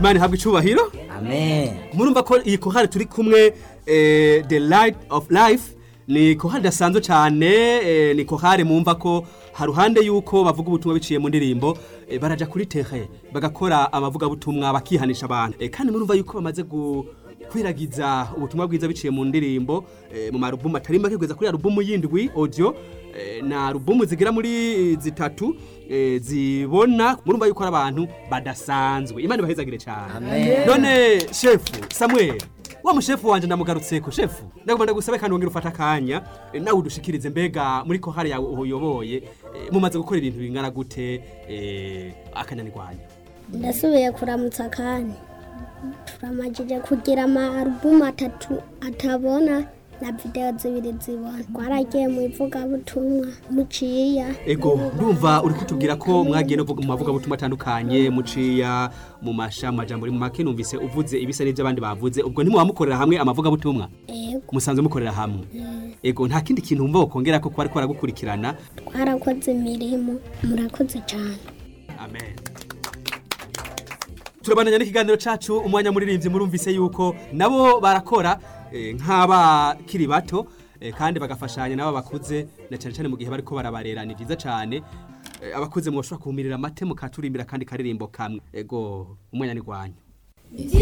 imana ihabwa icubahiro amen murumva ko iyi kohari turi kumwe eh, the light of life ni kohari idasanzwe cyane eh, ni kohari mumva ko haruhande yuko bavuga ubutumwa biciye mu ndirimbo eh, baraja kuri tere bagakora amavugabutumwa bakihanisha abantu eh, kandi murumva yuko bamaze gu kwiragiza ubutumwa bwiza biciye mu ndirimbo eh, mu marubumu atari make kugeza kuri alubumu yindwi audio eh, na alubumu zigira muri zitatu eh, zibona murumva yuko ari abantu badasanzwe imana ibahezagire cyane Amen. none shefu samuel wa mushefu wanje ndamugarutseko shefu ndagomba ndagusabe kandi wongera ufata akanya eh, nawe udushikirize mbega muri kohari yawe uyoboye eh, mumaze gukora ibintu bingana gute eh, akanyanirwanya ndasubiye kuramutsa kandi turamajije kugira ama alubumu atatu atabona na videwo zibiri zibona twaragiye mu ivugabutumwa muciya ego ndumva uri kutubwira ko mwagiye no mu mavugabutumwa atandukanye muciya mu masha mu majambo mu make numvise uvuze ibisa n'ibyo abandi bavuze ubwo ntimubamukorera hamwe amavugabutumwa ego musanzwe mukorera hamwe ego nta kindi kintu wumva wokongera ko kwari kwaragukurikirana twarakoze imirimo murakoze cyane amen turabandanya n'ikiganiro cacu umwanya muririmbyi murumvise yuko nabo barakora eh, nk'abakiri bato eh, kandi bagafashanya nabo bakuze na cyane cyane mu gihe bariko barabarera ni vyiza cyane Eh, abakuze mwoshobora kuhumirira amate mukaturimbira kandi karirimbo kamwe ego umwanya ni gwanyu